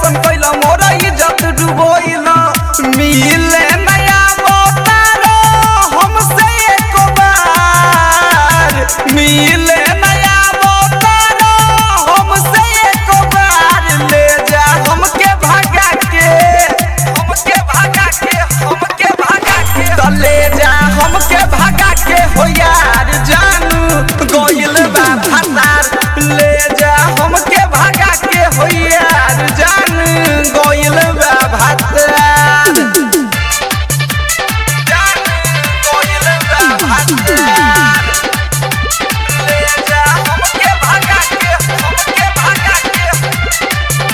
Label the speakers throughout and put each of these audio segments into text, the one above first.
Speaker 1: ऐसन कैला मोरा इज्जत डुबोइला मिले नया बोतारो हमसे एको बार मिले नया बोतारो हमसे एको बार ले जा हमके भागा के हमके भागा के हमके भागा के तो ले जा हमके भागा के हो यार जानू गोइल बा फसार ले जा हमके भागा के हो यार जानू गोइल बा फसार जानू गोइल बा फसार ले जा हमके भागा के हमके भागा के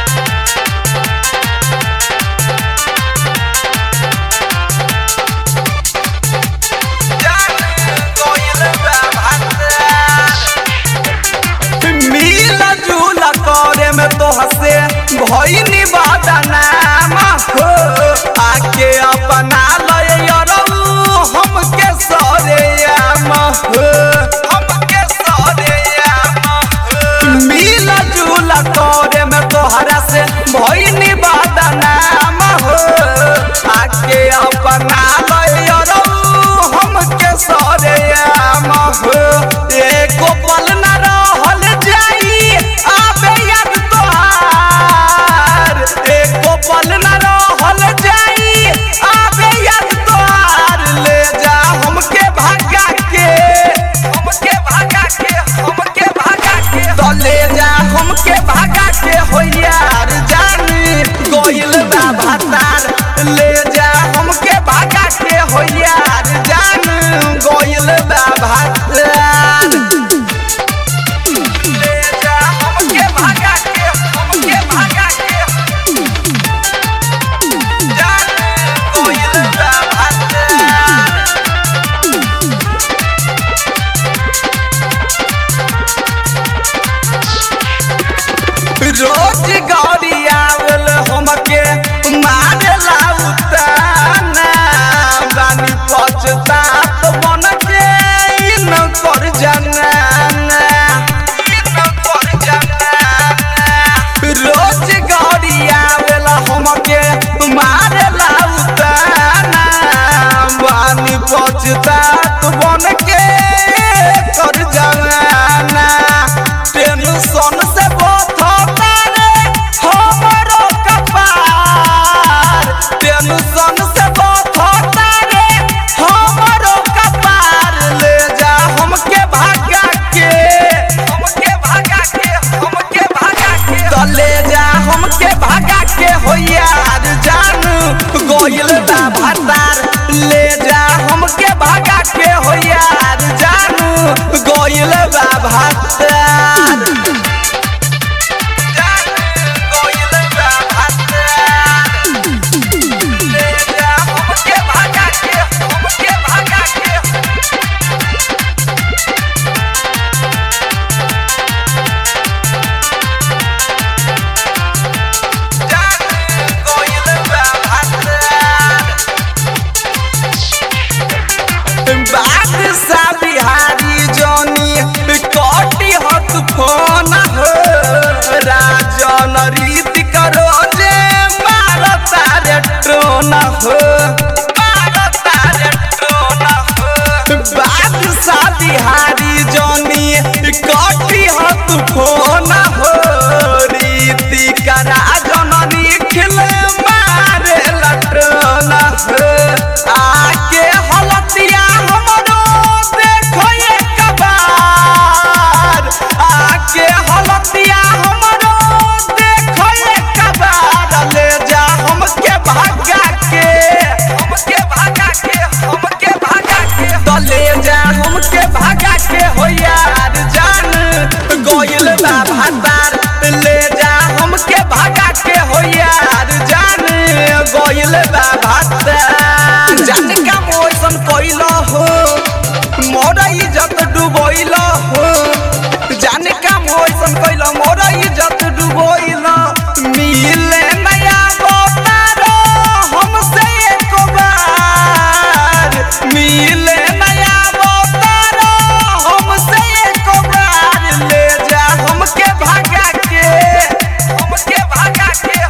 Speaker 1: मिला जुला करे में तो हसे भइनी बदनाम हो आके अपना लय यरऊ हमके सरे आम हो हमके सरे आम हो मिला जुला करे में तोहरा से भइनी बदनाम हो आके अपना लय यरऊ हमके सरे आम हो एको पल न रहल जाई आबे याद तोहार एको पल न रहल जाई आबे याद तोहार ले जा हमके भागा के हमके भागा के हमके भागा के तो ले जा हमके भागा के हो यार जानी गोइल बा भातार ले जा हमके भागा के हो यार जान गोइल बा भातार ले जा हमके भागा के हमके भागा के जान गोइल बा भातार रोज गौरी आवल हमके मारेला उताना बानी पछतात बन के इन कर जनाना इन कर जनाना रोज गौरी आवल हमके मारेला उताना बानी पछतात बन के कर जनाना टेंशन से बथता रे हमरो कपार टेंशन से बथता रे हमरो कपार ले जा हमके भागा के हमके भागा के हमके भागा के तो ले जा हमके भागा के हो यार जान गोइल बा भतार ले जा हमके भागा के हो यार जानू गोइल बा भतार गोइल बा भतार ले जा हमके भागा के हमके भागा के जान गोइल बा भतार बादशाह बिहारी जोनी कटी हत फोन हो राजन रीति करो जे मारता रे ट्रोन हो मारता रे ट्रोन हो बादशाह बिहारी जोनी कटी हत फोन हो रीति करा जननी खिले मारे लट्रोन हो आके हलतिया हमरो देखो एक बार आके हलतिया हमरो देखो एक बार ले जा हमके भागा के हमके भागा के हमके भागा के तो ले जा हमके भागा के हो यार जान गोइल बा भातार ले जा हमके भागा के हो यार जान गोइल बा भातार जान का मोसन कोइल हो मोरा इज्जत डुबोइल हो जाने का मोसन कोइल मोरा इज्जत डुबोइल मिले नया बोतारो हमसे एको बार मिले नया बोतारो हमसे एको बार ले जा हमके भागा के हमके भागा के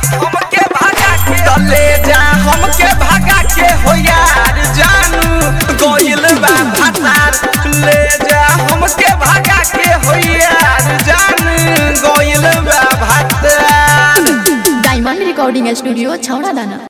Speaker 1: ले जा हमके भागा के होइया जान गोइल बा भात
Speaker 2: डायमंड रिकॉर्डिंग स्टूडियो छौड़ा दाना